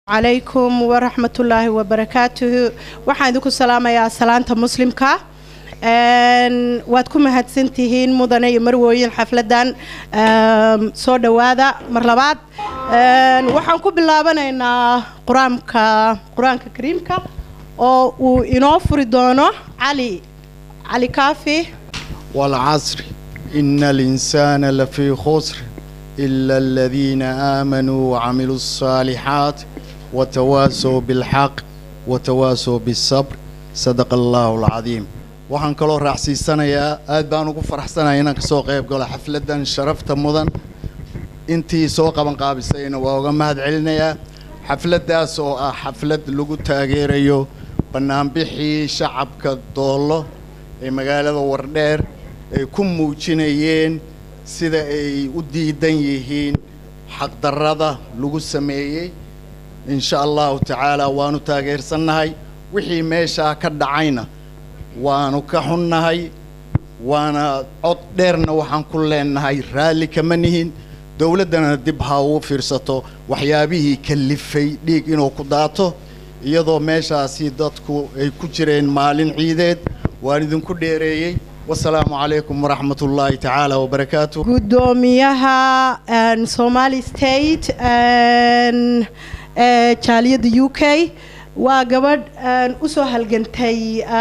calaykum waraxmatullaahi wabarakaatuhu waxaan idinku salaamayaa salaanta muslimka waad ku mahadsantihiin mudane iyo marwooyin xafladan soo dhowaada mar labaad waxaan ku bilaabanaynaa qur-aanka qur-aanka kariimka oo uu inoo furi doono cali cali kaafi والعصر إن الإنسان لفي خسر إلا الذين آمنوا وعملوا الصالحات وتواسوا بالحق وتواسوا بالصبر صدق الله العظيم waxaan kaloo raacsiisanayaa aad baan ugu faraxsanahay inaan kasoo qayb galo xafladan sharafta mudan intii soo qaban qaabisayna waa uga mahad celinayaa xafladaas oo ah xaflad lagu taageerayo banaanbixii shacabka doollo ee magaalada wardheer ay ku muujinayeen sida ay u diidan yihiin xaqdarrada lagu sameeyey insha allahu tacaala waanu taageersannahay wixii meeshaa ka dhacayna waanu ka xunnahay waana cod dheerna waxaan ku leenahay raalli kama nihin dowladdana dib ha ugu fiirsato waxyaabihii kalifay dhiig inuu ku daato iyadoo meeshaasi dadku ay ku jireen maalin ciideed waan idinku dheereeyey wasalaamu calaykum waraxmat ullaahi tacaala wabarakaatu gudoomiyaha somali state ee jaaliyadda u k waa gabadh usoo halgantay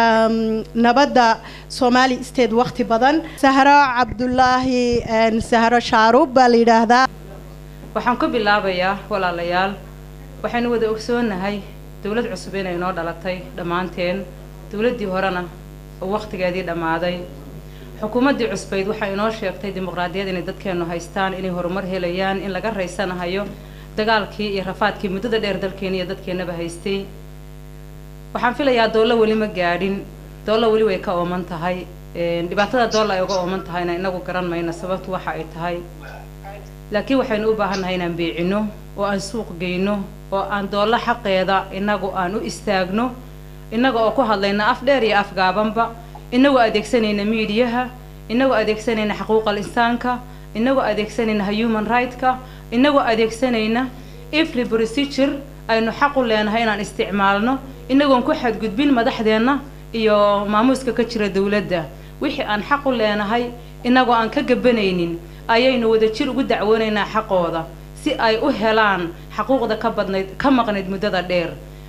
nabadda somali state wakhti badan sahro cabdulaahi sahro shaarub baa la yidhaahdaa waxaan ku bilaabayaa walaalayaal waxaynu wada ogsoonahay dowlad cusub inay noo dhalatay dhammaanteen dowladdii horena oo wakhtigeedii dhammaaday xukuumaddii cusbayd waxay inoo sheegtay dimuqraadiyad inay dadkeennu haystaan inay horumar helayaan in laga raysanahayo dagaalkii iyo rafaadkii muddada dheer dalkeena iyo dadkeennaba haystay waxaan filayaa doollo weli ma gaadhin doollo weli way ka ooman tahay dhibaatada doolla ay uga ooman tahayna inagu garan mayno sababtu waxa ay tahay laakiin waxaynu u baahannahay inaan beecino oo aan suuq geyno oo aan doollo xaqeeda inagu aan u istaagno innaga oo ku hadlayna af dheer iyo af gaabanba inagoo adeegsanayna miidiyaha inagoo adeegsanayna xuquuqal insaanka inagoo adeegsanayna human right-ka inagoo adeegsanayna every procedure aynu xaq u leenahay inaan isticmaalno inagoon ku xadgudbin madaxdeenna iyo maamuuska ka jira dowladda wixii aan xaq u leenahay inagoo aan ka gabanaynin ayaynu wadajir ugu dacwoonaynaa xaqooda si ay u helaan xaquuqda ka badnayd ka maqnayd muddada dheer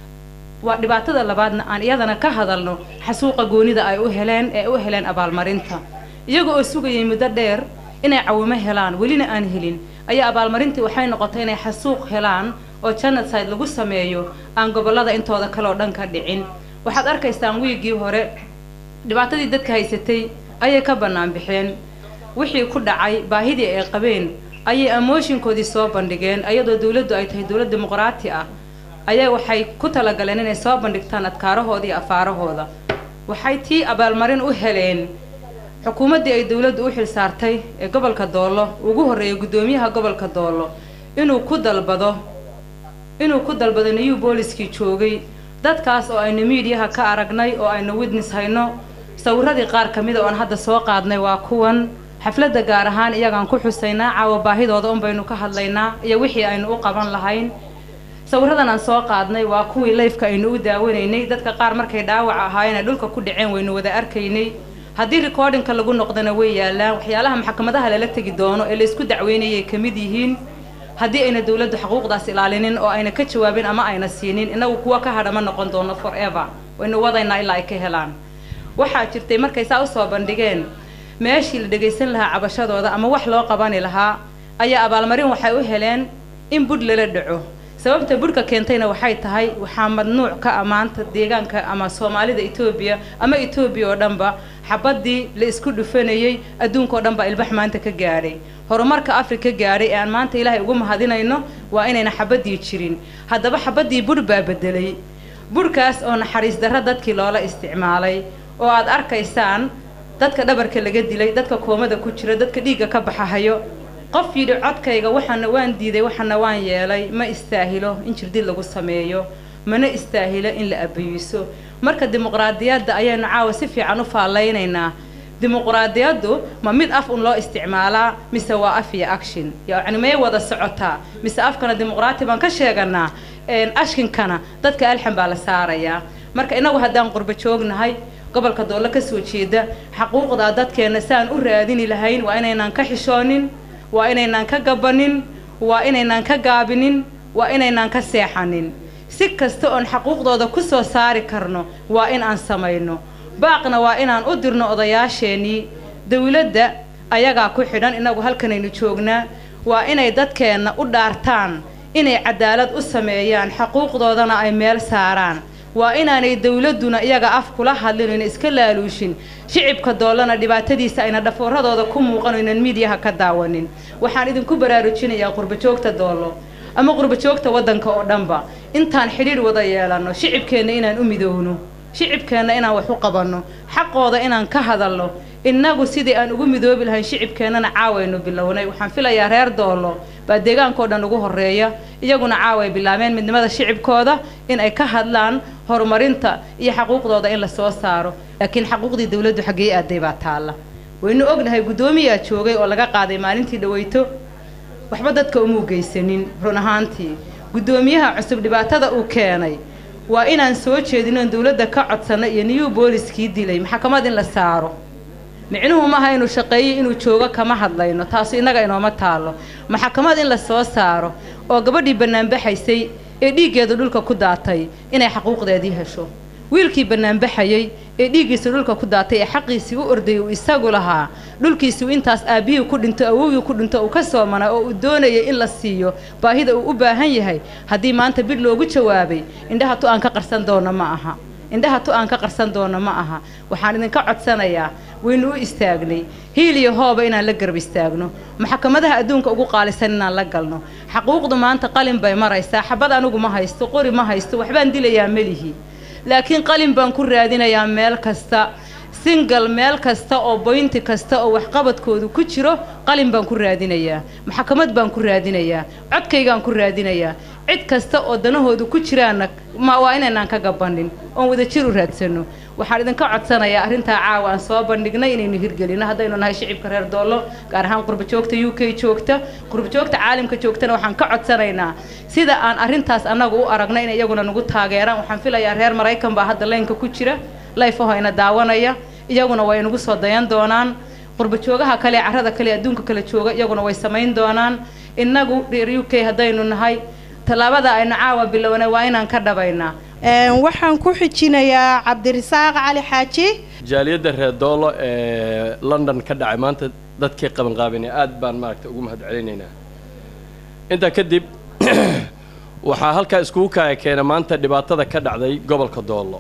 waa dhibaatada labaadna aan iyadana ka hadalno xasuuqa goonida ay u heleen ee u heleen abaalmarinta iyaga oo sugayay muddo dheer inay cawimo helaan welina aan helin ayaa abaalmarintii waxay noqotay inay xasuuq helaan oo genocide lagu sameeyo aan gobollada intooda kale oo dhan ka dhicin waxaad arkaysaan wiiggii hore dhibaatadii dadka haysatay ayay ka bannaan bixeen wixii ku dhacay baahidii ay qabeen ayay amooshinkoodii soo bandhigeen iyadoo dowladdu ay tahay dowlad dimuqraati ah ayaa waxay ku talagaleen inay soo bandhigtaan adkaarahooda iyo afaarahooda waxay tii abaalmarin u heleen xukuumaddii ay dowladdu u xil saartay ee gobolka doollo ugu horreeyay guddoomiyaha gobolka doollo inuu ku dalbado inuu ku dalbado new booliskii joogay dadkaas oo aynu miidiyaha ka aragnay oo aynu witness hayno sawiradii qaar ka mida oo aan hadda soo qaadnay waa kuwan xafladda gaar ahaan iyagaan ku xusaynaa caawa baahidooda un baynu ka hadlaynaa iyo wixii aynu u qaban lahayn sawiradan aan soo qaadnay waa kuwii layfka aynu u daawanaynay dadka qaar markay dhaawac ahaayeen ay dhulka ku dhaceen waynu wada arkaynay haddii recordingka lagu noqdana way yaalaan waxyaalaha maxkamadaha lala tegi doono ee laysku dacweynayay ka mid yihiin haddii ayna dowladdu xuquuqdaas ilaalinin oo ayna ka jawaabin ama ayna siinin inagu kuwa ka hadha ma noqon doono forever waynu wadaynaa ilaa ay ka helaan waxaa jirtay markay saa usoo bandhigeen meeshii la dhegaysan lahaa cabashadooda ama wax loo qabani lahaa ayaa abaalmarin waxay u heleen in budh lala dhaco sababta budhka keentayna waxay tahay waxaa madnuuc ka ammaanta deegaanka ama soomaalida etoobiya ama etoobiya oo dhanba xabaddii la isku dhufanayey adduunka oo dhan baa ilbax maanta ka gaadhay horumarka afrika gaadhay ee aan maanta ilaahay ugu mahadinayno waa inayna xabaddii jirin haddaba xabaddii budh baa bedelay budhkaas oo naxariis darro dadkii loola isticmaalay oo aad arkaysaan dadka dhabarka laga dilay dadka koomada ku jira dadka dhiigga ka baxahayo qof yidhi codkayga waxaana waan diiday waxaana waan yeelay ma istaahilo in jirdid lagu sameeyo mana istaahilo in la abayiso marka dimuqraadiyadda ayaynu caawa si fiican u faallaynaynaa dimuquraadiyaddu ma mid af un loo isticmaalaa mise waa af iyo action yacni may wada socotaa mise afkana dimuqraati baan ka sheeganaa ashkinkana dadka alxan baa la saarayaa marka inagu haddaan qurbo joognahay gobolka doollo ka soo jeeda xaquuqdaa dadkeenna saan u raadini lahayn waa inaynaan ka xishoonin waa inaynaan ka gabanin waa inaynaan ka gaabinin waa inaynaan ka seexanin si kasta oon xaquuqdooda ku soo saari karno waa in aan samayno baaqna waa inaan u dirno odayaasheenii dawladda ayagaa ku xidhan inagu halkanaynu joognaa waa inay dadkeenna u dhaartaan inay cadaalad u sameeyaan xaquuqdoodana ay meel saaraan waa inaanay dawladduna iyaga af kula hadlin oyna iska laaluushin shicibka doollana dhibaatadiisa ayna dhafooradooda ku muuqan oynan miidiyaha ka daawanin waxaan idinku baraarujinayaa qurbajoogta doollo ama qurbajoogta waddanka oo dhanba intaan xidhiidh wada yeelanno shicibkeenna inaan u midoowno shicibkeenna inaan wax u qabanno xaqooda inaan ka hadalno innagu sidii aan ugu midoobi lahayn shicibkeennana caawaynu bilownay waxaan filayaa reer doollo baa deegaankao dhan ugu horreeya iyaguna caaway bilaabeen midnimada shicibkooda in ay ka hadlaan horumarinta iyo xaquuqdooda in la soo saaro laakiin xaquuqdii dawladdu xaggee aaday baa taalla waynu ognahay guddoomiyaa joogay oo laga qaaday maalintii dhaweyto waxba dadka umuu geysanin run ahaantii guddoomiyaha cusub dhibaatada uu keenay waa inaan soo jeedinoon dawladda ka codsanno iyo niyuu booliskii dilay maxkamad in la saaro micnuhu maaha inuu shaqeeyo inuu joogo kama hadlayno taasu innaga inooma taallo maxkamad in la soo saaro oo gabadhii bannaanbaxaysay ee dhiiggeedu dhulka ku daatay inay xaquuqdeedii hesho wiilkii bannaanbaxayey ee dhiiggiisa dhulka ku daatay ee xaqiisii u ordayay uu isagu lahaa dhulkiisuu intaas aabbihii ku dhinto awowgii ku dhinto uu ka soomana oo uu doonayay in la siiyo baahida uu u baahan yahay haddii maanta bidh loogu jawaabay indhaha tu aan ka qarsan doono ma aha indhaha tu aan ka qarsan doono ma aha waxaan idinka codsanayaa waynu u istaagnay hiil iyo hooba inaan la garab istaagno maxkamadaha adduunka ugu qaalisan inaan la galno xaquuqdu maanta qalin bay maraysaa xabad anigu ma haysto qori ma haysto waxbaan dilayaa melihi laakiin qalin baan ku raadinayaa meel kasta singal meel kasta oo boynti kasta oo waxqabadkoodu ku jiro qalin baan ku raadinayaa maxkamad baan ku raadinayaa codkaygaan ku raadinayaa cid kasta oo danahoodu ku jiraanna ma waa inaynaan ka gabanin oon wadajir u raadsanno waxaan idinka codsanayaa arrintaa caawa aan soo bandhignay inaynu hirgelino haddaynu nahay shicibka reer doollo gaar ahaan qurbajoogta u k joogta qurbajoogta caalamka joogtana waxaan ka codsanaynaa sida aan arrintaas annagu u aragna in iyaguna nagu taageeraan waxaan filayaa reer maraykan baa hadda leynka ku jira layfahayna daawanaya iyaguna way nagu soo dayan doonaan qurbajoogaha kale carrada kale adduunka kale jooga iyaguna way samayn doonaan innagu reer u k haddaynu nahay tallaabada aynu caawa bilownay waa inaan ka dhabaynaa waxaan ku xijinayaa cabdirasaaq cali xaaji jaaliyadda reer doolo ee london ka dhacay maanta dadkii qabanqaabinay aad baan maaragta ugu mahad celinaynaa intaa kadib waxaa halkaa iskugu kaaya keena maanta dhibaatada ka dhacday gobolka doollo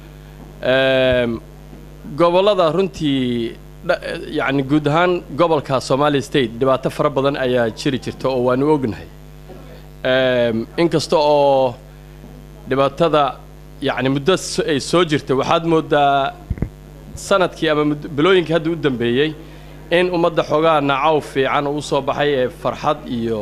gobollada runtii yacni guud ahaan gobolka somali state dhibaato fara badan ayaa jiri jirta oo waanu ognahay inkasta oo dhibaatada yacni muddo ay soo jirtay waxaad moodaa sanadkii ama bilooyinkii hadda u dambeeyey in ummadda xoogaa nacaw fiican uu soo baxay ee farxad iyo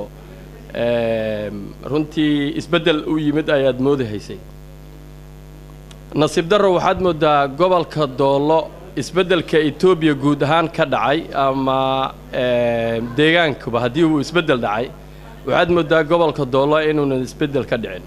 runtii isbeddel u yimid ayaad moodahaysay nasiib darro waxaad moodaa gobolka doollo isbeddelka etoobiya guud ahaan ka dhacay ama deegaankuba haddii uu isbeddel dhacay waxaad moodaa gobolka doollo inuunan isbeddel ka dhicin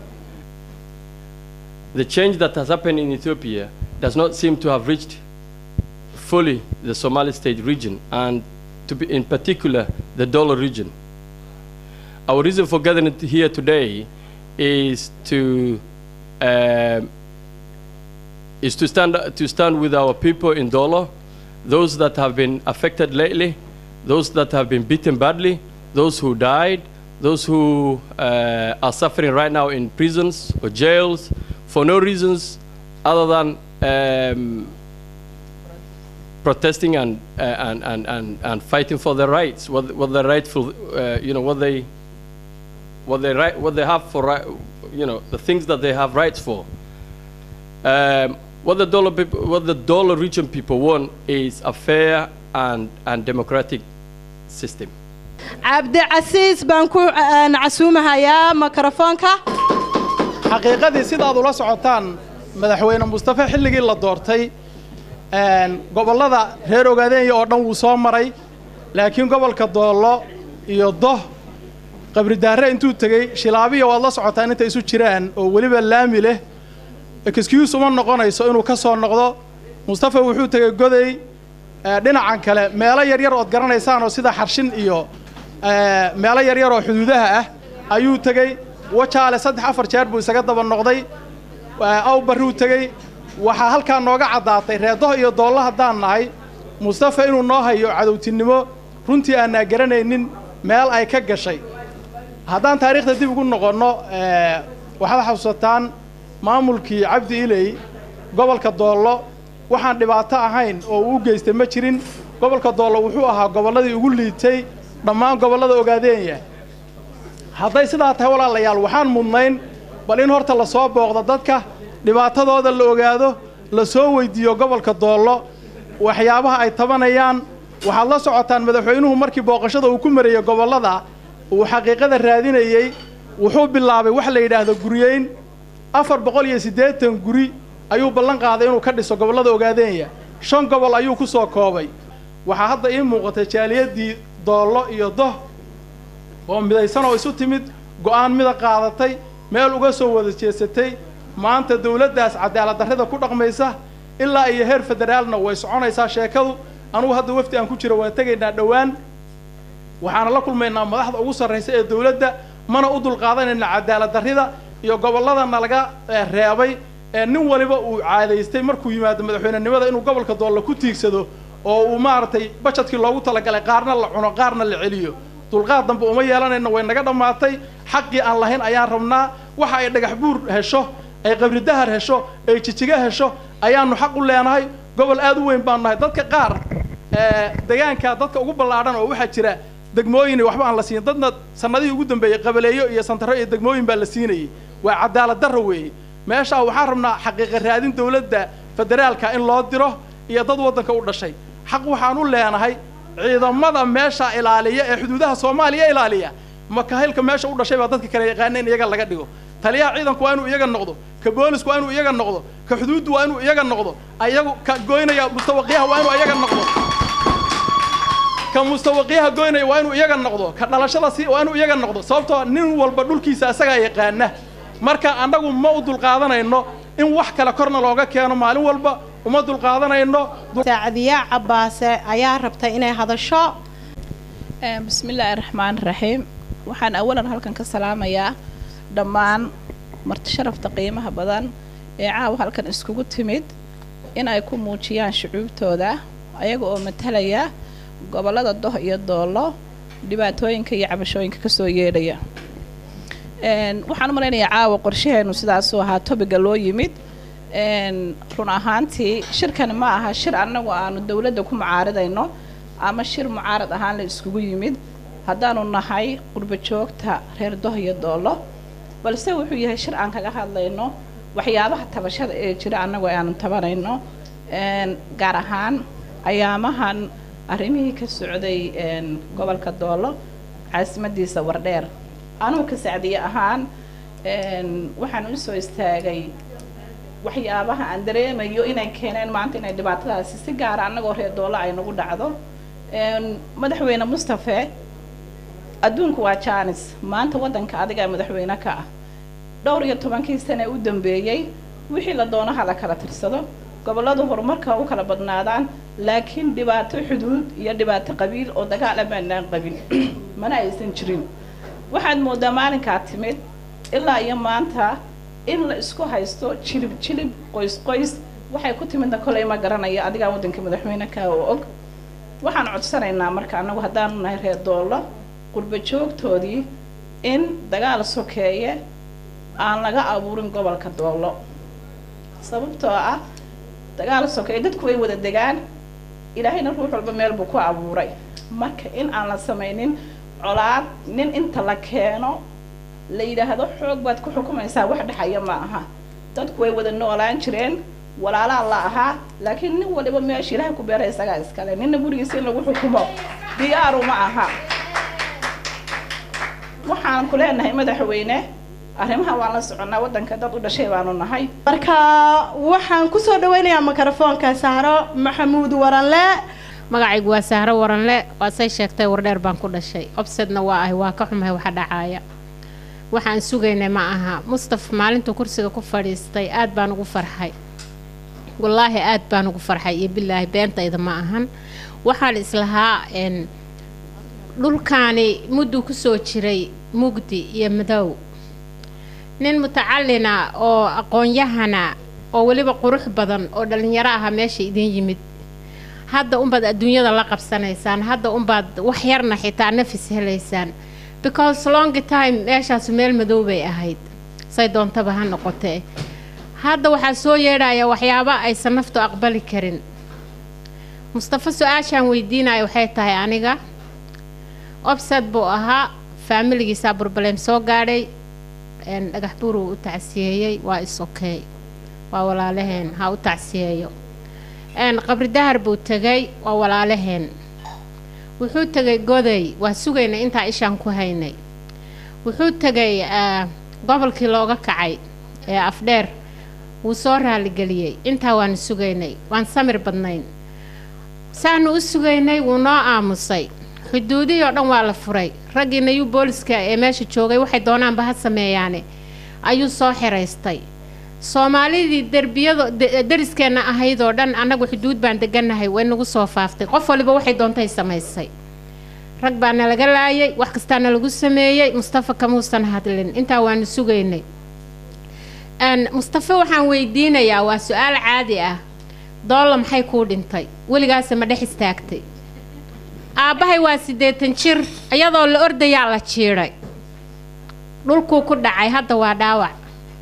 the change that has happened in Ethiopia does not seem to have reached fully the Somali state region and to be in particular the Dolo region. Our reason for gathering here today is to uh, is to stand to stand with our people in Dolo, those that have been affected lately, those that have been beaten badly, those who died, those who uh, are suffering right now in prisons or jails for no reasons other than um, protesting and, uh, and, and, and, and fighting for their rights, what, what their rightful, uh, you know, what they, what they, right, what they have for, right, you know, the things that they have rights for. Um, what the dollar people, what the dollar region people want is a fair and, and democratic system. cabdicasiis baan ku casuumahayaa mikrofoonka xaqiiqadii sidaad ula socotaan madaxweyne mustafe xilligii la doortay gobollada reer ogaadeenya oo dhan wuu soo maray laakiin gobolka doollo iyo doh qabridaare intuu tegey shilaabiya waad la socotaan intay isu jiraan oo weliba laami leh excuse uma noqonayso inuu ka soo noqdo mustafa wuxuu tegey goday dhinacan kale meelo yaryar ood garanaysaan oo sida xarshin iyo meelo yaryar oo xuduudaha ah ayuu tegey wajaale saddex afar jeer buu isaga daba noqday awbarruu tegey waxaa halkaa nooga caddaatay reedoh iyo doollo haddaan nahay mustafa inuu noo hayo cadowtinimo runtii aanaa garanaynin meel ay ka gashay haddaan taariikhda dib ugu noqonno waxaad xasuusataan maamulkii cabdi iley gobolka doollo waxaan dhibaato ahayn oo uu u geystay ma jirin gobolka doollo wuxuu ahaa gobolladii ugu liitay dhammaan gobollada ogaadeenya hadday sidaa tahay walaalayaal waxaan mudnayn bal in horta la soo booqdo dadka dhibaatadooda la ogaado la soo weyddiiyo gobolka doollo waxyaabaha ay tabanayaan waxaad la socotaan madaxweynuhu markii booqashada uu ku marayey gobollada uu xaqiiqada raadinayey wuxuu bilaabay wax la yidhaahdo guryeyn afar boqol iyo siddeetan guri ayuu ballan qaaday inuu ka dhiso gobollada ogaadeenya shan gobol ayuu ku soo koobay waxaa hadda ii muuqatay jaaliyaddii doollo iyo doh oo midaysan oo isu timid go'aan mida qaadatay meel uga soo wada jeesatay maanta dawladdaas cadaalad darrida ku dhaqmaysa ilaa iyo heer federaalna way soconaysaa sheekadu anugu hadda wafdi aan ku jiro waan tegaynaa dhowaan waxaana la kulmaynaa madaxda ugu sarraysa ee dawladda mana u dulqaadanayna cadaalad darrida iyo gobolladana laga reebay ee nin waliba uu caadaystay markuu yimaado madaxweynenimada inuu gobolka doolla ku tiigsado oo uu maaragtay bajadkii loogu talagalay qaarna la cuno qaarna la celiyo dulqaad dambe uma yeelanayna way naga dhammaatay xaqii aan lahayn ayaan rabnaa waxa ay dhagax buur hesho ay qabri dahar hesho ay jijiga hesho ayaanu xaq u leenahay gobol aad u weyn baanu nahay dadka qaar degaanka dadka ugu ballaadhan oo waxaa jira degmooyin waxba aan la siin dadna sanadihii ugu dambeeyey qabaleeyo iyo santaro iyo degmooyin baa la siinayey waa cadaalad darro weeye meeshaa waxaan rabnaa xaqiiqa raadin dawladda federaalka in loo diro iyo dad waddanka u dhashay xaq waxaan u leenahay ciidamada meesha ilaaliya ee xuduudaha soomaaliya ilaaliya makahilka meesha u dhashay baa dadka kale yaqaana in iyaga laga dhigo taliyaha ciidanku waa inuu iyaga noqdo ka boolisku waa inuu iyaga noqdo ka xuduuddu waa inuu iyaga noqdo ayagu ka goynaya mustawaqiyaha waa inuu iyaga noqdo ka mustawaqiyaha goynaya waa inuu iyaga noqdo ka dhalashada si waa inuu iyaga noqdo sababtoo nin walba dhulkiisa asagaa yaqaana marka annagu ma u dulqaadanayno in wax kale korna looga keeno maalin walba uma dulqaadanayno saacadiyaa cabbaase ayaa rabta inay hadasho bismillaahi raxmaan raxiim waxaan awalan halkan ka salaamayaa dhammaan marti sharafta qiimaha badan ee caawa halkan iskugu timid in ay ku muujiyaan shucuubtooda ayaga oo matalaya gobollada doh iyo doollo dhibaatooyinka iyo cabashooyinka kasoo yeedhaya waxaan u malaynayaa caawa qorshaheenu sidaasuu ahaa tobiga loo yimid run ahaantii shirkani ma aha shir annagu aanu dawladda ku mucaaridayno ama shir mucaarad ahaan la iskugu yimid haddaanu nahay qurbo joogta reer doh iyo doollo balse wuxuu yahay shir aan kaga hadlayno waxyaabaha tabashada ee jira annagu aanu tabanayno gaar ahaan ayaamahan arrimihii ka socday gobolka doollo caasimadiisa wardheer anugu ka sacdiye ahaan waxaan u soo istaagay waxyaabaha aan dareemayo inay keeneen maanta inay dhibaatadaasi si gaara annagoo reer doollo ay nagu dhacdo madaxweyne mustafe adduunku waa jaanis maanta waddanka adigaa madaxweyne ka ah dhowr iyo tobankii sane u dambeeyey wixii la doonaha la kala tirsado gobolladu horumarka u kala badnaadaan laakiin dhibaato xuduud iyo dhibaato qabiil oo dagaal amaanaan qabin mana aysan jirin waxaad moodaa maalinkaa timid ilaa iyo maanta in la isku haysto jilib jilib qoys qoys waxay ku timidna kolay ma garanayo adigaa waddanka madaxweyne kaa oo og waxaan codsanaynaa marka annagu haddaanu nahay reer doollo qurbo joogtoodii in dagaal sokeeye aan laga abuurin gobolka doollo sababtoo ah dagaal sokeeye dadku way wada degaan ilaahayna ruux walba meel buu ku abuuray marka in aan la samaynin colaad nin inta la keeno la yidhaahdo xoog baad ku xukumaysaa wax dhexaya ma aha dadku way wada noolaan jireen walaalaa la ahaa laakiin nin waliba meesha ilaahay ku beeray isagaa iskale ninna gurigiisa in lagu xukumo diyaaru ma aha waxaan ku leenahay madaxweyne arrimaha waan la soconnaa waddanka dad u dhashay baanu nahay marka waxaan kusoo dhaweynayaa mikrofoonka sahro maxamuud waranle magacaygu waa sahro waranle waa say sheegtay wardheer baan ku dhashay obsedna waa ahay waa ka xumahay waxa dhacaaya waxaan sugaynay ma aha mustaf maalintuu kursiga ku fadhiistay aad baan ugu farxay wallaahi aad baan ugu farxay iyo bilaahi beentayda ma ahan waxaan islahaa n dhulkaani mudduu kusoo jiray mugdi iyo madow nin mutacalina oo aqoon-yahana oo weliba qurux badan oo dhallinyaro aha meesha idiin yimid hadda unbaad adduunyada la qabsanaysaan hadda unbaad wax yarna xitaa nafis helaysaan because long time meeshaasu meel madow bay ahayd say doontaba ha noqotee hadda waxaa soo yeedhaya waxyaabo aysan naftu aqbali karin mustafa su-aashaan weydiinaya waxay tahay aniga obsad buu ahaa faamiligiisaa burbaleem soo gaadhay dhagax buur uu u tacsiyeeyey waa is-okey waa walaalaheen ha u tacsiyeeyo qabri dahar buu tegay waa walaalaheen wuxuu tegay goday waa sugaynay intaa ishaan ku haynay wuxuu tegay gobolkii looga kacay ee afdheer wuu soo raaligeliyey intaa waanu sugaynay waan samir badnayn saanu u sugaynay wuu noo aamusay xuduudihii oo dhan waa la furay raggii nayuu booliska ee meesha joogay waxay doonaanba ha sameeyaane ayuu soo xiraystay soomaalidii derbiyada dariskeenna ahayd oo dhan annagu xuduud baan degannahay way nagu soo faaftay qof waliba waxay doontay samaysay rag baana laga laayay wax kastaana lagu sameeyey mustafa kamuusan hadlin intaa waanu sugaynay mustafa waxaan weydiinayaa waa su-aal caadi ah doolla maxay kuu dhintay weligaase ma dhex istaagtay aabbahay waa siddeetan jir iyadoo la ordayaa la jiidhay dhulkuu ku dhacay hadda waa dhaawac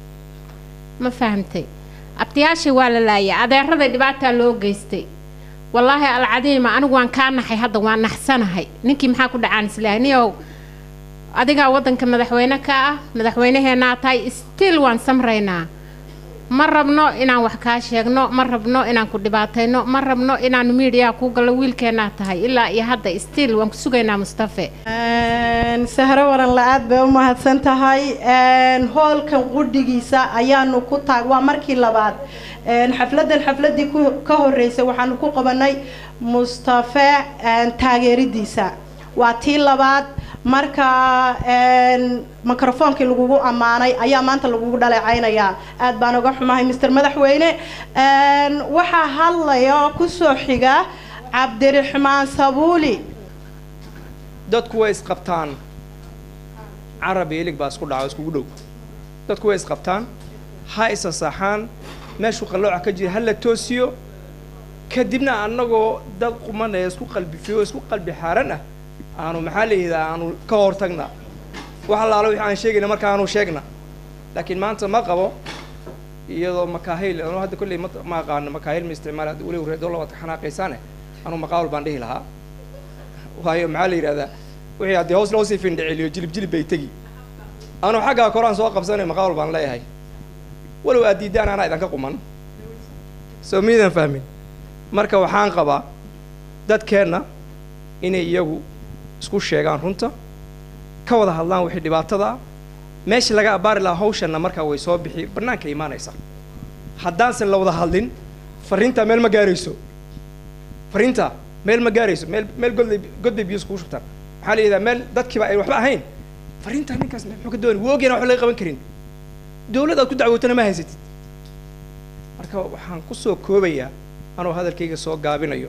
ma fahamtay abtiyaashay waa la laayay adeeraday dhibaataa loo geystay wallaahi alcadiima anigu waan kaa naxay hadda waan naxsanahay ninkii maxaa ku dhacaan islaahay niyow adigaa waddanka madaxweyne ka ah madaxweynaheenaa tahay stiil waan samraynaa ma rabno inaan wax kaa sheegno ma rabno inaan ku dhibaatayno ma rabno inaanu miidiyaa kuu gallo wiilkeennaa tahay ilaa iyo hadda stiil waan ku sugaynaa mustafe sahro waran la-aad bay u mahadsan tahay hoolkan qudhigiisa ayaanu ku taag waa markii labaad xafladan xafladii ka horeysay waxaanu ku qabanay mustafe taageeridiisa waa tii labaad marka microfoonkii lagugu ammaanay ayaa maanta lagugu dhaleecaynayaa aad baan uga xumahay mister madaxweyne waxaa hadlaya kusoo xiga cabdiraxmaan sabuuli dadku way isqabtaan carab iyo ilig baa isku dhaco iskugu dhow dadku way isqabtaan ha isasaxaan meeshuu qallooca ka jira ha la toosiyo kadibna annagoo dad quman ee isku qalbifiyo isku qalbi xaaran ah aanu maxaa la yidhaha aanu ka hortagna wax allaala wixii aan sheegayna marka aanu sheegna laakiin maanta ma qabo iyadoo makaahil anu hadda kolley ma ma aqaano makaahil ma isticmaala weliba reedolla waad ka xanaaqaysaane anuu maqaawal baan dhihi lahaa waayo maxaa la yidhahdaa wixii haddii hoos loo sii findhiceliyo jilib jilib bay tegi anuu xaggaa koraan soo qabsanay maqaawal baan leeyahay walow aad diiddaan anaa idanka quman soo miidan fahmin marka waxaan qabaa dadkeenna inay iyagu isku sheegaan runta ka wada hadlaan wixii dhibaatada ah meeshii laga abbaari lahaa hawshanna markaa way soo bixi bannaanka imaanaysa haddaansan la wada hadlin farriintaa meel ma gaarayso farriintaa meel ma gaarayso meel meel godlay god bay biyo iskugu shubtaan maxaa la yidhahdaa meel dadkiiba ay waxba ahayn farriintaa ninkaas muxuu ka doonay wuu ogyahan waxba laga qaban karin dawlad aad ku dacwootana ma haysatid marka waxaan ku soo koobayaa anoo hadalkayga soo gaabinayo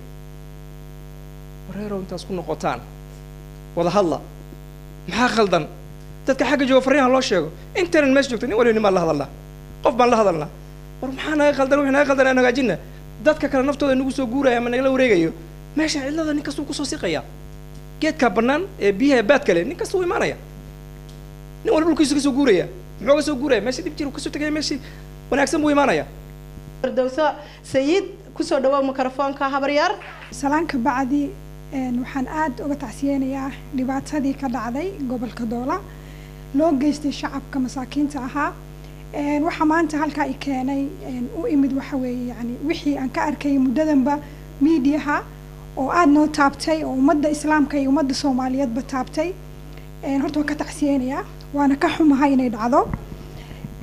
wareerow intaas ku noqotaan wada hadla maxaa khaldan dadka xagga jooga farriinha loo sheego intaynan meesha joogto nin waliba nimaan la hadalnaa qof baan la hadalnaa war maxaa naga khaldan wixii naga khaldan aan hagaajinna dadka kale naftooda nagu soo guuraya ama nagala wareegayo meesha cidlada nin kastuu kusoo siqaya geedkaa bannaan ee biyaha baad kale nin kastuu imaanaya nin walba dhulkiisu kasoo guuraya muxuu kasoo guuraya meesha dhib jir kasoo tegaya meeshii wanaagsan buu imaanaya firdowso sayid kusoo dhawow mikrofoonka habaryar salaanka bacdi waxaan aada uga tacsiyeynayaa dhibaatadii ka dhacday gobolka doola loo geystay shacabka masaakiinta ahaa waxaa maanta halkaa i keenay u imid waxa weeye yani wixii aan ka arkayay muddadanba miidiyaha oo aada noo taabtay oo ummadda islaamka iyo ummadda soomaaliyeedba taabtay horta waan ka tacsiyeynayaa waana ka xumahay inay dhacdo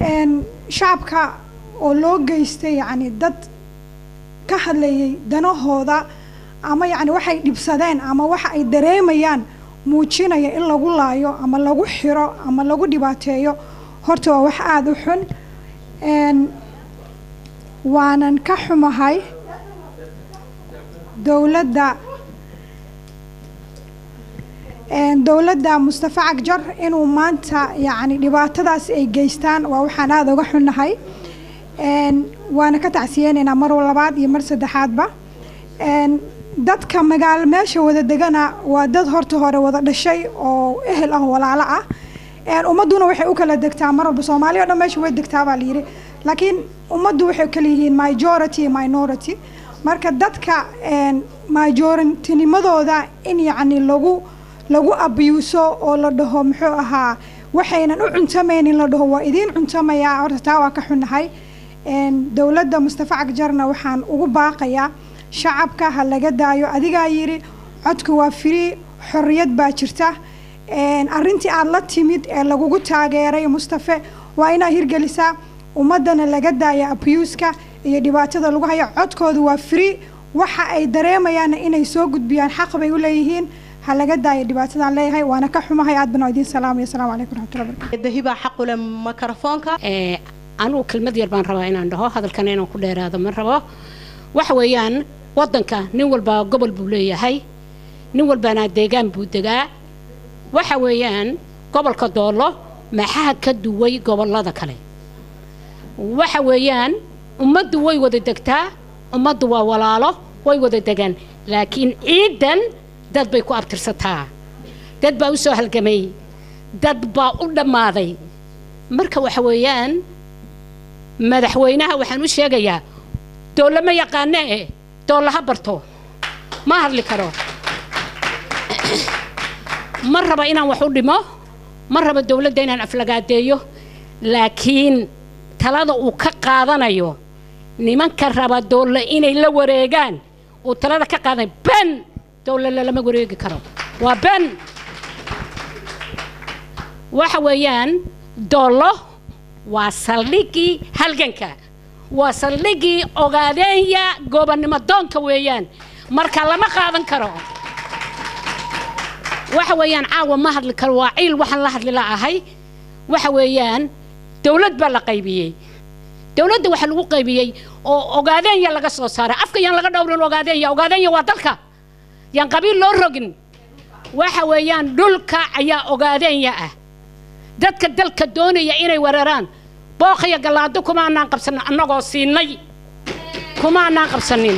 een, shacabka oo loo geystay yacni dad ka hadlayay danahooda ama yacni waxay dhibsadeen ama waxa ay dareemayaan muujinaya in lagu laayo ama lagu xiro ama lagu dhibaateeyo horta waa wax aada u xun een, waanan ka xumahay dowladda een, dowladda mustafa cagjar inuu maanta yacni dhibaatadaas ay geystaan waa waxaan aada uga xunnahay een, waana ka tacsiyeynaynaa mar labaad iyo mar saddexaadba een, dadka magaalo meesha wada degana waa dad horta hore wada dhashay oo ehel ah oo walaalo ah een, ummadduna waxay u kala degtaa mar walba soomaaliya o dhan meesha way degtaa baa layidhi laakiin ummaddu waxay kala yihiin majority iyo minority marka dadka een, majority-nimadooda in yacni lagu lagu abyuuso oo la dhaho muxuu ahaa waxaynan u cuntamaynin la dhaho waa idiin cuntamayaa horta taa waa ka xunnahay een, dowladda mustafa cagjarna waxaan ugu baaqayaa shacabka ha laga daayo adigaa yidhi codku waa free xorriyad baa jirta een, arrintii aad la timid ee lagugu taageeray mustafe waa inaad hirgelisaa ummaddana laga daaya abuuska iyo dhibaatada lagu hayo codkoodu waa free waxa ay dareemayaanna inay soo gudbiyaan xaq bay u leeyihiin ha laga daaya dhibaatadaan leeyahay waana ka xumahay aad baan idiin salaamaya asalaamu calaykum raxmatullahi barakatu dahiba xaqule mikrofoonka ee anugu kelmad yar baan rabaa inaan dhaho hadalkana inaan ku dheeraado ma rabo waxa weeyaan waddanka nin walba gobol buu leeyahay nin walbana deegaan buu degaa waxa weeyaan gobolka doolo maxaa ka duway gobollada kale waxa weeyaan ummaddu way wada degtaa ummaddu waa walaalo way wada degaan laakiin ciidan dad bay ku abtirsataa dad baa u soo halgamay dad baa u dhammaaday marka waxa weeyaan madaxweynaha waxaan u sheegayaa dowla ma yaqaane eh dowla ha barto ma hadli karo ma raba inaan wax u dhimo ma raba dowladda inaan aflagaadeeyo laakiin talada uu ka qaadanayo nimanka raba dowla inay la wareegaan uu talada ka qaadanayo ben dowla lalama wareegi karo waa ben waxa weeyaan doollo waa saldhigii halganka waa saldhigii ogaadeenya goobannimo doonka weeyaan marka lama qaadan karo waxa weeyaan caawa ma hadli karo waa ciil waxaan la hadli la'ahay waxa weeyaan dowlad baa la qaybiyey dowladda waxaa lagu qaybiyey oo ogaadeenya laga soo saaray afka yaan laga dhowrin ogaadeenya ogaadeenya waa dalka yaan qabiil loo rogin waxa weeyaan dhulka ayaa ogaadeenya ah dadka dalka doonaya inay weeraraan booqaya gallaado kuma anaan qabsanin annagoo siinay kuma anaan qabsanin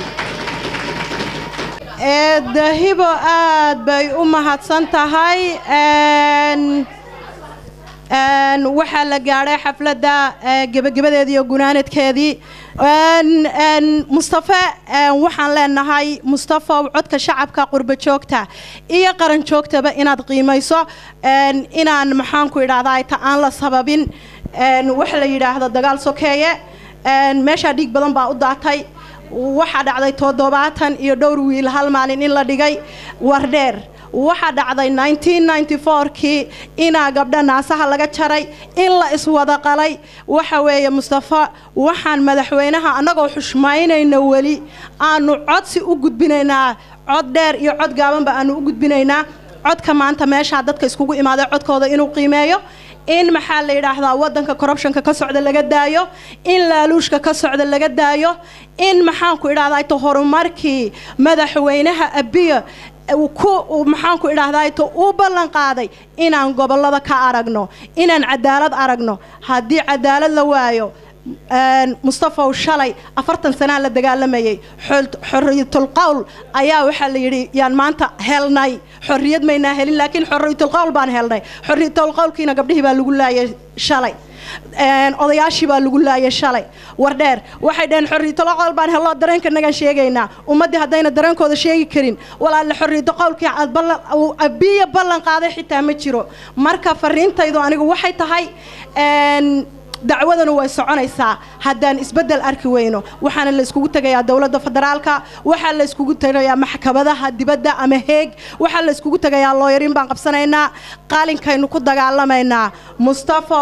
ee dahibo aad bay u mahadsan tahay een een waxaa la gaadhay xafladda ee, gebagabadeedii iyo gunaanadkeedii een een mustafe een waxaan leenahay mustafa codka shacabka qurbo joogta iyo qaran joogtaba inaad qiimayso een inaan maxaan ku idhahdaa ta aan la sababin een waxa la yidhaahdo dagaal sokeeye een meeshaa dhiig badan baa u daatay waxaa dhacday toddobaatan iyo dhowr wiil hal maalin in la dhigay wardheer waxaa dhacday 1994kii inaa gabdha naasaha laga jaray in la iswada qalay waxa weeye mustafa waxaan madaxweynaha annagoo xushmaynayna weli aanu codsi u gudbinaynaa cod dheer iyo cod gaabanba aanu u gudbinaynaa codka maanta meeshaa dadka iskugu imaaday codkooda inuu qiimeeyo in maxaa la yidhaahdaa wadanka corruptionka ka socda laga daayo in laaluushka ka socda laga daayo in maxaanku idhahdaa to horumarkii madaxweynaha abiya uu ku uu maxaanku idhahdaa to uu ballan qaaday inaan gobolada ka aragno inaan cadaalad aragno haddii cadaalad la waayo een, mustafaw shalay afartan sanaa la dagaalamayay xol- xorriyatul qowl ayaa waxaa la yidhi yaan maanta helnay xorriyad maynaa helin laakiin xorriyatul qowl baan helnay xorriyatul qowlkiina gabdhihii baa lagu laayay shalay een, odayaashii baa lagu laayay shalay wardheer waxay dhaheen xorriyatul qowl baan helno dareenka nagaan sheegaynaa ummaddii haddayna dareenkooda sheegi karin walaalle xorriyatul qowlkii aad ballan uu abiya ballan qaaday xitaa ma jiro marka fariintaydu anigu waxay tahay een, dacwadanu way soconaysaa haddaan isbeddel arki weyno waxaana la iskugu tegayaa dowladda federaalka waxaa la iskugu tegayaa maxkamadaha dibadda ama heeg waxaa la iskugu tegayaa looyarin baan qabsanaynaa qaalinkaynu ku dagaalamaynaa mustafow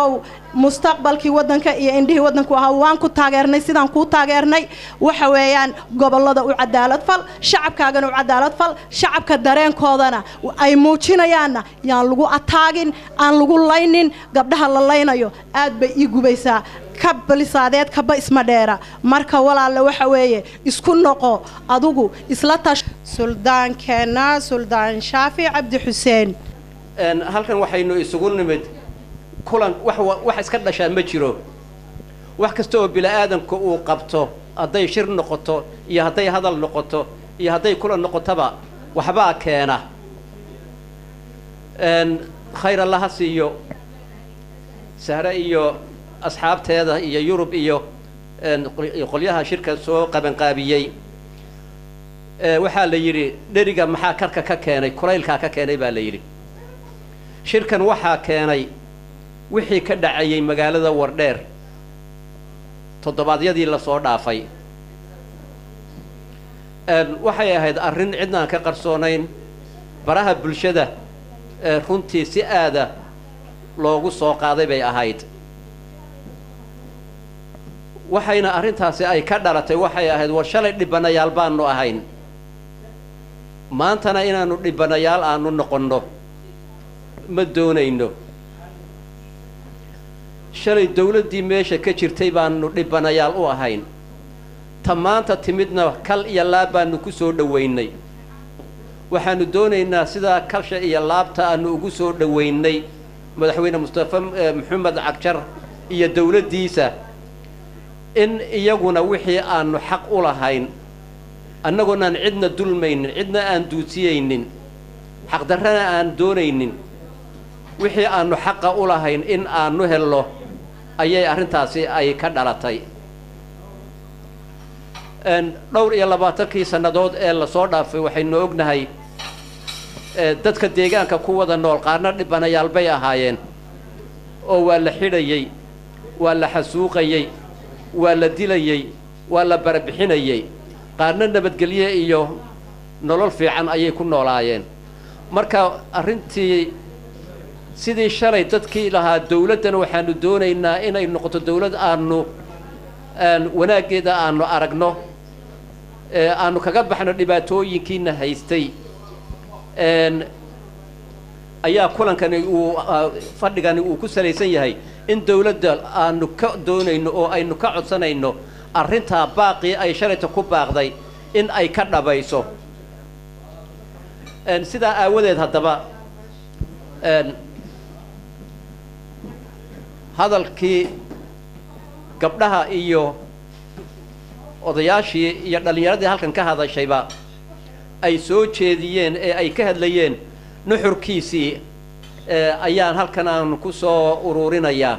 mustaqbalkii waddanka iyo indhihii waddanku ahaa waan ku taageernay sidaan kuu taageernay waxa weeyaan gobollada u cadaalad fal shacabkaagana u cadaalad fal shacabka dareenkoodana ay muujinayaanna yaan lagu ataagin aan lagu laynin gabdhaha la laynayo aad bay ii gubaysaa ka balisaadeed kaba isma dheera marka walaalle waxa weeye isku noqo adigu isla tash suldaankeenna suldaan shaafi cabdi xuseen Een, halkan waxaynu isugu nimid kulan wax wa- wax iska dhashaa ma jiro wax kasta oo bini-aadanku uu qabto hadday shir noqoto iyo hadday hadal noqoto iyo hadday kulan noqotoba waxbaa keena Een, khayr allaha siiyo sahre iyo asxaabteeda iyo yurub iyo een, qol- iyo qolyaha shirka soo qabanqaabiyey Ee, waxaa la yidhi dheriga maxaa karka ka keenay kulaylkaa ka keenay baa la yidhi shirkan waxaa keenay wixii ka dhacayay magaalada wardheer toddobaadyadii lasoo dhaafay Een, waxay ahayd arrin cidnaan ka qarsoonayn baraha bulshada ee runtii si aada loogu soo qaaday bay ahayd waxayna arrintaasi ay ka dhalatay waxay ahayd war shalay dhibanayaal baanu ahayn maantana inaannu dhibanayaal aanu noqonno ma doonayno shalay dawladdii meesha ka jirtay baanu dhibanayaal u ahayn ta maanta timidna kal iyo laab baanu ku soo dhowaynay waxaanu doonaynaa sidaa kalsha iyo laabta aanu ugu soo dhowaynay madaxweyne mustafa eh, maxamed cagjar iyo dawladdiisa in iyaguna wixii aanu xaq u lahayn annagoonaan cidna dulmaynin cidna aan duusiyaynin xaqdarrana aan doonaynin wixii aanu xaqa u lahayn in aanu helno ayay arrintaasi ay ka dhalatay Een, dhowr iyo labaatankii sannadood ee lasoo dhaafay waxaynu ognahay ee, dadka deegaanka ku wada nool qaarna dhibanayaal bay ahaayeen oo waa la xidhayey waa la xasuuqayey waa la dilayey waa la barabixinayey qaarna nabadgelye iyo nolol fiican ayay ku noolaayeen marka arrintii sidii shalay dadkii lahaa dawladdana waxaanu doonaynaa inay noqoto dawlad aanu aan wanaaggeeda aanu aragno ee aanu kaga baxno dhibaatooyinkiina haystay een ayaa kulankani uu ah, fadhigani uu ku salaysan yahay in dawladda aanu ka doonayno oo aynu ka codsanayno arrintaa baaqii ay shalayta ku baaqday in ay ka dhabayso een sidaa aawadeed haddaba een hadalkii gabdhaha iyo odayaashii iyo dhallinyaradii halkan ka hadashayba ay soo jeediyeen ee ay ka hadlayeen nuxurkiisii ee ayaan halkan aan ku soo ururinayaa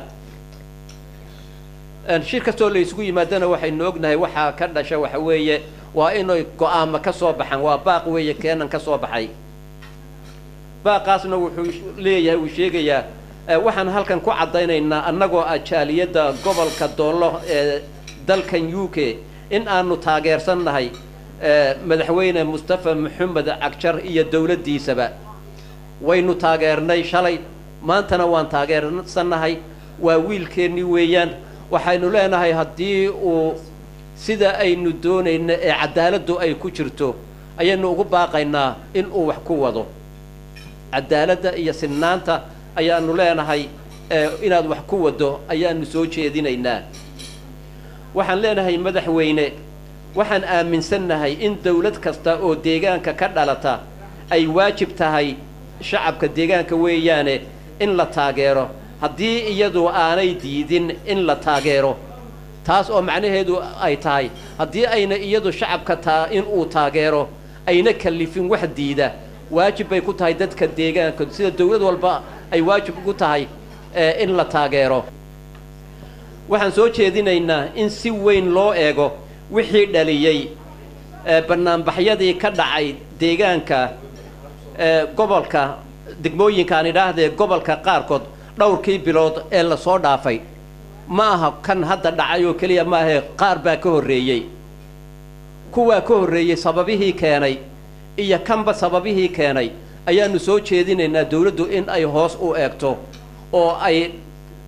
Een, shir kastoo la isugu yimaadana waxaynu ognahay waxaa ka dhasha waxa weeye waa inay go-aamo ka soo baxaan waa baaq weeye keenan ka soo baxay baaqaasna wuxuu leeyahay uu sheegayaa ee, waxaan halkan ku caddaynaynaa annagoo ah jaaliyadda gobolka doollo ee dalkan u k in aanu taageersannahay ee, madaxweyne mustafa maxamed cagjar iyo dowladdiisaba waynu taageernay shalay maantana waan taageersannahay waa wiilkeennii weeyaan waxaynu leenahay haddii uu sida aynu doonayno ee cadaaladdu ay ku jirto ayaynu ugu baaqaynaa in uu wax ku wado cadaaladda iyo sinnaanta ayaanu leenahay ee inaad wax ku wado ayaanu soo jeedinaynaa waxaan leenahay madaxweyne waxaan aaminsannahay in dawlad kasta oo deegaanka ka dhalata ay waajib tahay shacabka deegaanka weeyaane in la taageero haddii iyadu aanay diidin in la taageero taas oo macnaheedu ay tahay haddii ayna iyadu shacabka taa in uu taageero ayna kallifin wax diida waajib bay ku tahay dadka deegaanka sida dawlad walba ay waajib ugu tahay ee in la taageero waxaan soo jeedinaynaa in si weyn loo eego wixii dhaliyey ee bannaanbaxyadii ka dhacay deegaanka ee gobolka degmooyinkaan idhaahdee gobolka qaarkood dhowrkii bilood ee lasoo dhaafay ma aha kan hadda dhacay oo keliya maahee qaar baa ka horreeyey kuwaa ka horreeyey sababihii keenay iyo kanba sababihii keenay ayaanu soo jeedinaynaa dawladdu in ay hoos u eegto oo ay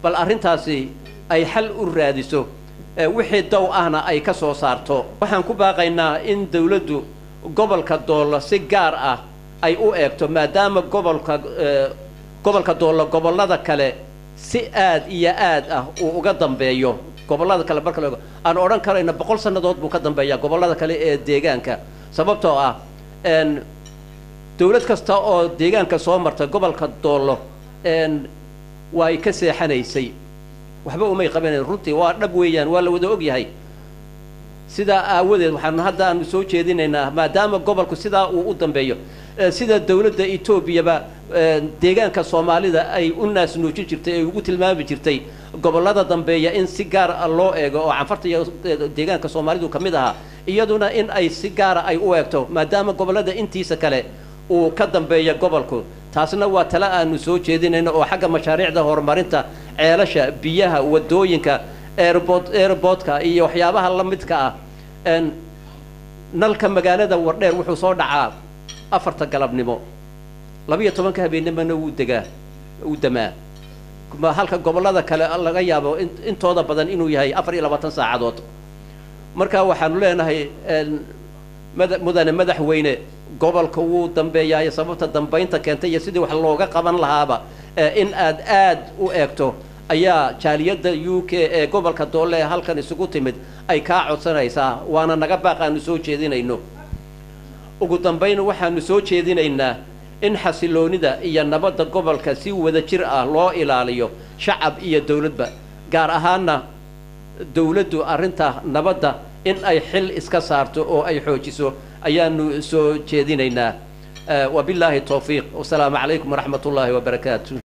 bal arrintaasi ay xal u raadiso ee wixii dow ahna ay ka soo saarto waxaan ku baaqaynaa in dawladdu gobolka doollo si gaar ah ay u eegto maadaama gobolka ee, gobolka doollo gobollada kale si aad iyo aad ah uu uga dambeeyo gobollada kale marka la eego aan odhan karayna boqol sannadood buu ka dambeeyaa gobollada kale ee deegaanka sababtoo ah een dawlad kasta oo deegaanka soo marta gobolka doollo een waa ay ka seexanaysay waxba umay qabanayn runtii waa dhab weeyaan waa la wada og yahay sidaa aawadeed waxaanu hadda aanu soo jeedinaynaa maadaama gobolku sidaa uu u dambeeyo ee sida dawladda etoobiyaba ee, deegaanka soomaalida ay u naasnuujin jirtay ay ugu tilmaami jirtay gobollada dambeeya in si gaar ah loo eego oo canfarta iyo ee, deegaanka soomaalidu ka mid ahaa iyaduna in ay si gaara ay u eegto maadaama gobollada intiisa kale uu ka dambeeya gobolku taasna waa tale aanu soo jeedinayno oo xagga mashaariicda horumarinta ceelasha biyaha wadooyinka airport airportka iyo waxyaabaha la midka ah een nalka magaalada wardheer wuxuu soo dhacaa afarta galabnimo labiyo tobanka habeennimona wuu degaa wuu damaa ma halka gobollada kale laga yaabo in- intooda badan inuu yahay afar iyo labaatan saacadood marka waxaanu leenahay een, mada- mudane madaxweyne gobolka wuu dambeeyaay sababta dambaynta keentay iyo sidii wax looga qaban lahaaba ee in aad aad u eegto ayaa jaaliyadda u k ee gobolka doole ee halkan isugu timid ay kaa codsanaysaa waana naga baaq aanu soo jeedinayno ugu dambayn waxaanu soo jeedinaynaa in xasiloonida iyo nabadda gobolka si wada jir ah loo ilaaliyo shacab iyo dawladba gaar ahaanna dawladdu arrinta nabadda in ay xil iska saarto oo ay xoojiso ayaanu soo jeedinaynaa Eh, wabilaahi towfiiq wasalaamu calaykum waraxmat ullaahi wabarakaatu